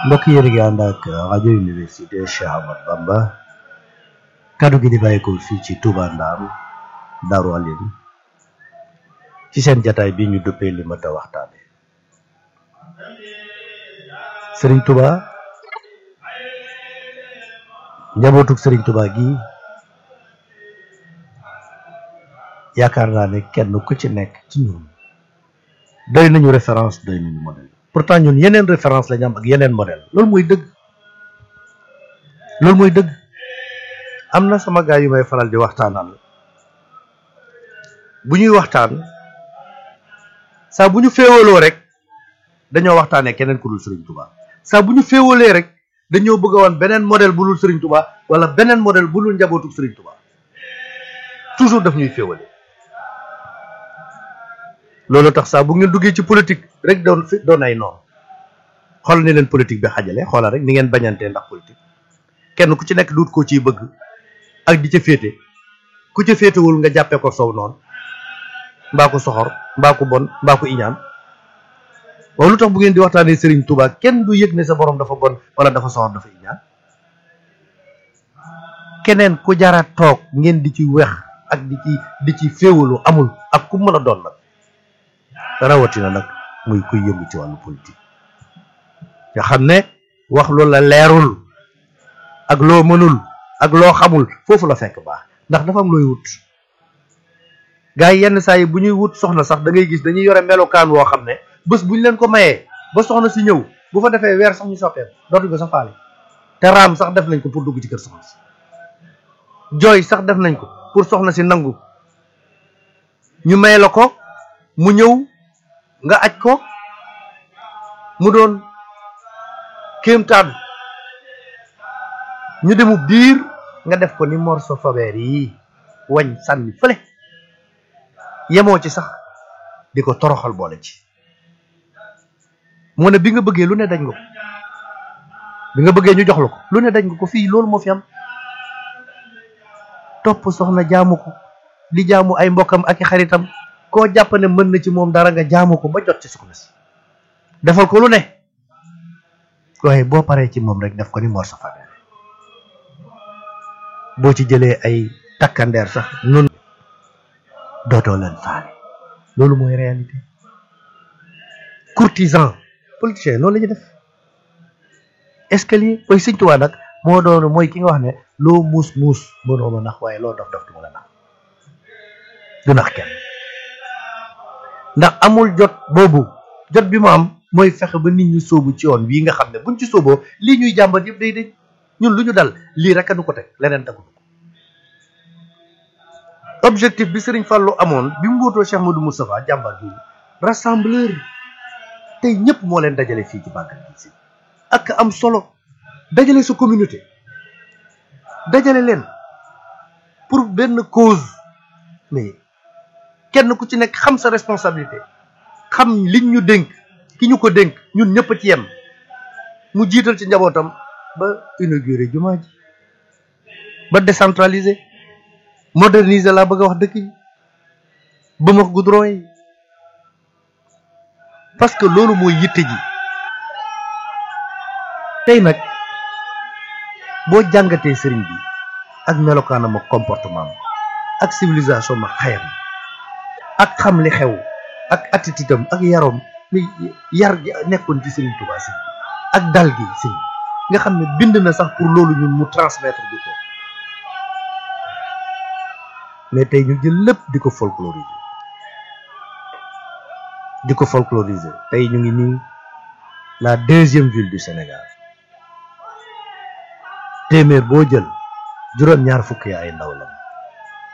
mbokk yéen a ngi ànd ak rajo université Cheikh Ahmad Bamba kaddu gi di bàyyeekoo fii ci Touba Ndam Daaru Alim ci seen jataay bi ñu duppee li ma ta waxtaane Sëriñ Touba njabootug Sëriñ Touba gi yaakaar naa ne kenn ku ci nekk ci ñun doy nañu référence doy nañu modèle pourtant ñun yeneen référence la ñu am ak yeneen modèle loolu mooy dëgg loolu mooy dëgg am na sama gaay yu may faral di waxtaanal bu ñuy waxtaan saa bu ñu féewaloo rek dañoo waxtaanee keneen ku dul Serigne Touba saa bu ñu féewalee rek dañoo bëgg a woon beneen modèle bu dul Serigne Touba wala beneen modèle bu dul njabootu Serigne Touba toujours daf ñuy féewale loolu tax saa bu ngeen duggee ci politique rek doon fi doon ay noonu xool ni leen politique bi xajale xoolal rek ni ngeen bañantee ndax politique kenn ku ci nekk duut koo ciy bëgg ak di ca féete ku ca féetewul nga jàppee ko sow noonu mbaa ko soxor mbaa ko bon mbaa ko iñaan waaw lu tax bu ngeen di waxtaanee Serigne Touba kenn du yëg ne sa borom dafa bon wala dafa soxor dafa iñaan keneen ku jara toog ngeen di ci wex ak di ci di ci féewalu amul ak ku mën a doon nag rawatina nag muy kuy yëngu ci wàllu politique nga xam ne wax loolu la leerul ak loo mënul ak loo xamul foofu la fekk baax ndax dafa am looy wut gars yi yenn saa yi bu ñuy wut soxna sax da ngay gis dañuy yore melokaan woo xam ne bés bu ñu leen ko mayee ba soxna si ñëw bu fa defee weer sax ñu soppeeku dootuñ ko sax faale te raam sax def nañ ko pour dugg ci kër soxna si jooy sax def nañ ko pour soxna si nangu ñu may la ko mu ñëw nga aj ko mu doon kéemtaan ñu demu biir nga def ko ni morso fabeer yi wañ sànni fële yemoo ci sax di ko toroxal boole ci mu ne bi nga bëggee lu ne dañ nga ko bi nga bëggee ñu jox la ko lu ne dañ nga ko fii loolu moo fi am topp soxna jaamu ko di jaamu ay mbokkam ak i xaritam koo jàpp ne mën na ci moom dara nga jaamu ko ba jot ci soxna si defal ko lu ne waaye boo paree ci moom rek def ko ni mor sa fabeere boo ci jëlee ay takkandeer sax nun dootoo leen faale loolu mooy réalité courtisan politicien loolu la ñu def escalier koy Sëñ Tuubaa nag moo doon mooy ki nga wax ne loo muus muus mënoo ma nax waaye loo dof dof du ma la nax du nax kenn ndax amul jot boobu jot bi mu am mooy fexe ba nit ñi sóobu ci yoon wii nga xam ne buñ ci sóoboo lii ñuy jàmbat yëpp day day ñun lu ñu dal lii rek a nu ko teg leneen tegu ko objectif bi Serigne Fallou amoon bi mu wóotoo Cheikh Modou Moustapha jàmbat bi rassembleur tey ñëpp moo leen dajale fii ci bàggal bi si ak am solo dajale sa communauté dajale leen pour benn cause mais kenn ku ci nekk xam sa responsabilité xam liñ ñu dénk ki ñu ko dénk ñun ñëpp ci yem mu jiital ci njabootam ba inauguré jumaa ji ba décentraliser moderniser laa bëgg a wax dëkk yi ba ma goudron yi parce que loolu mooy yitte ji tey nag boo jàngatee sëriñ bi ak melokaanam ak comportement ak civilisation ma xayam ak xam li xew ak attitude am ak yaroom ni yar gi nekkoon ci Serigne Touba si ak dal gi si nga xam ne bind na sax pour loolu ñun mu transmettre bi ko mais tey ñu jël lépp di ko folkloriser di ko folkloriser tey ñu ngi nii la deuxième ville du Sénégal téeméer boo jël juróom-ñaar fukk ya ay ndaw la